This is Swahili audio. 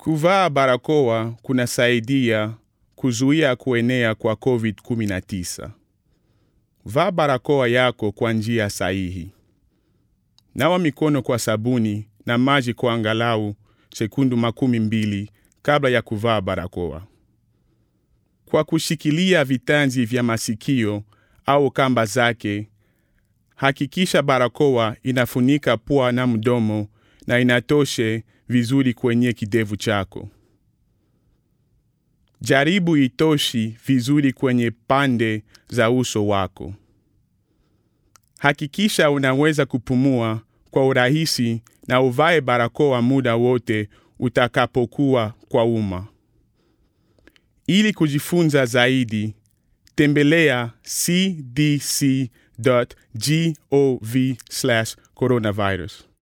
Kuvaa barakoa kunasaidia kuzuia kuenea kwa COVID-19. Vaa barakoa yako kwa njia sahihi. Nawa mikono kwa sabuni na maji kwa angalau sekundu makumi mbili kabla ya kuvaa barakoa. Kwa kushikilia vitanzi vya masikio au kamba zake, hakikisha barakoa inafunika pua na mdomo na inatoshe vizuri kwenye kidevu chako. Jaribu itoshi vizuri kwenye pande za uso wako. Hakikisha unaweza kupumua kwa urahisi na uvae barakoa muda wote utakapokuwa kwa umma. Ili kujifunza zaidi, tembelea cdc.gov/coronavirus.